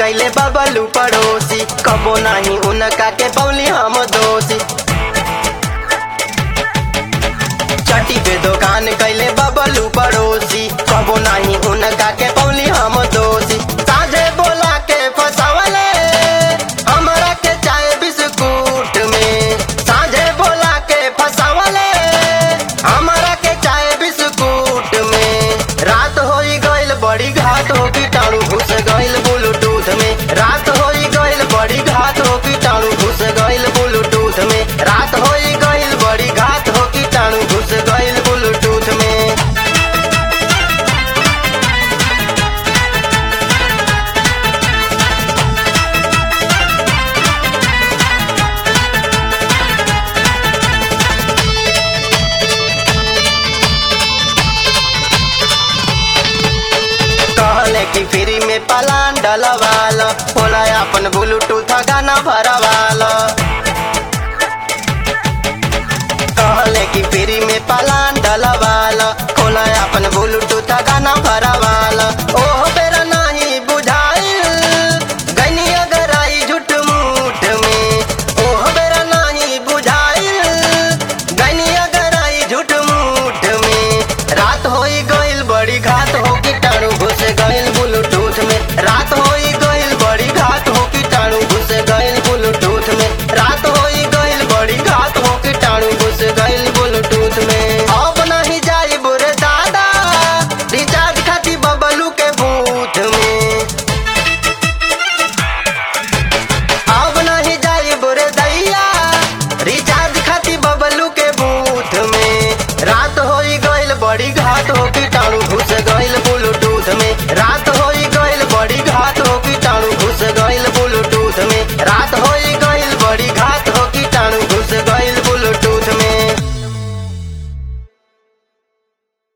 कैले बबलू पड़ोसी कबो नहीं उनका के पौली हम दोषी चटी पे दुकान कैले बबलू पड़ोसी कबो नहीं उनका के पौली हम दोषी साझे बोला के फसवले हमरा के चाय बिस्कुट में साझे बोला के फसवले हमरा के चाय बिस्कुट में रात होई गइल बड़ी घात हो कीटाणु घुस गइल ब्लूटूथ में रात होई गइल बड़ी घात हो कीटाणु घुस गइल ब्लूटूथ में रात होई गइल बड़ी घात हो कीटाणु घुस गइल ब्लूटूथ में कहले कि फ्री में पलान डलवाल होला अपन ब्लूटूथ गाना भरवाल कहले कि फ्री में पलान डलवाल होला अपन ब्लूटूथ गाना भर